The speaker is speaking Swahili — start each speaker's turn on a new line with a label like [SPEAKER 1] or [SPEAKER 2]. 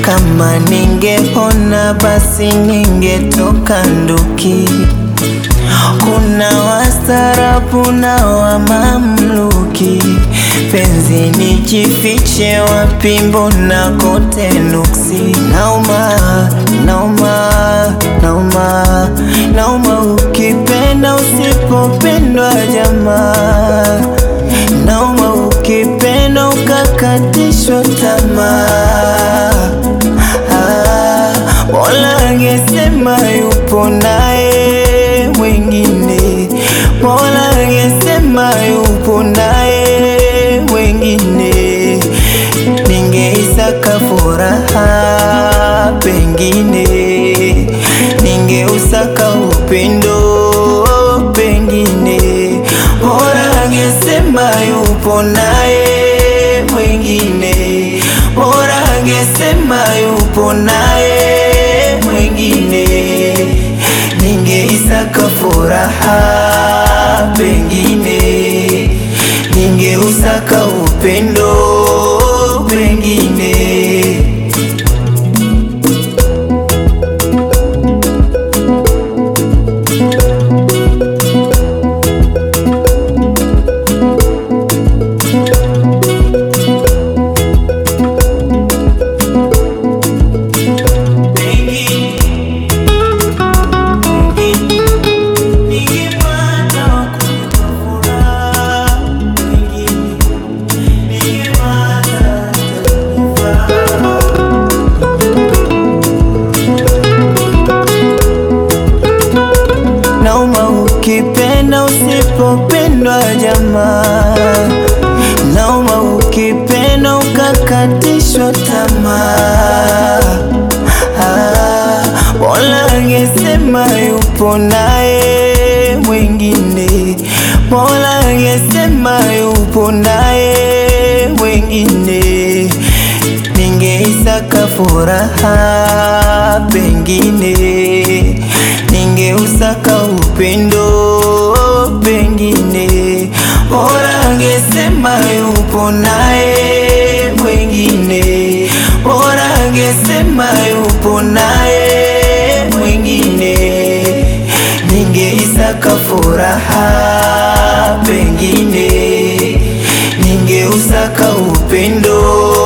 [SPEAKER 1] Kama ningepona basi ningetoka nduki. Kuna wastaarabu na wa mamluki, penzi nijifiche wapi? Mbona kote nuksi? Nauma, nauma, nauma, nauma ukipenda usipopendwa jamaa, nauma ukipenda ukakatishwa tamaa. Ah, Mola angesema yupo naye mwingine, Mola angesema yupo naye mwingine, ningeisaka furaha pengine, ningeusaka upendo pengine, Mola angesema yupo naye mwingine, Mola angesema yupo naye mwingine, ningeisaka furaha pengine, ningeusaka upendo pengine. Nauma ukipenda usipopendwa jamaa, nauma ukipenda ukakatishwa tamaa. Ah, Mola angesema yupo naye mwingine, Mola angesema yupo naye mwingine, ningeisaka furaha pengine, ningeusaka upendo pengine, Mola angesema yupo naye mwingine, Mola angesema yupo naye mwingine, ningeisaka furaha pengine, ningeusaka upendo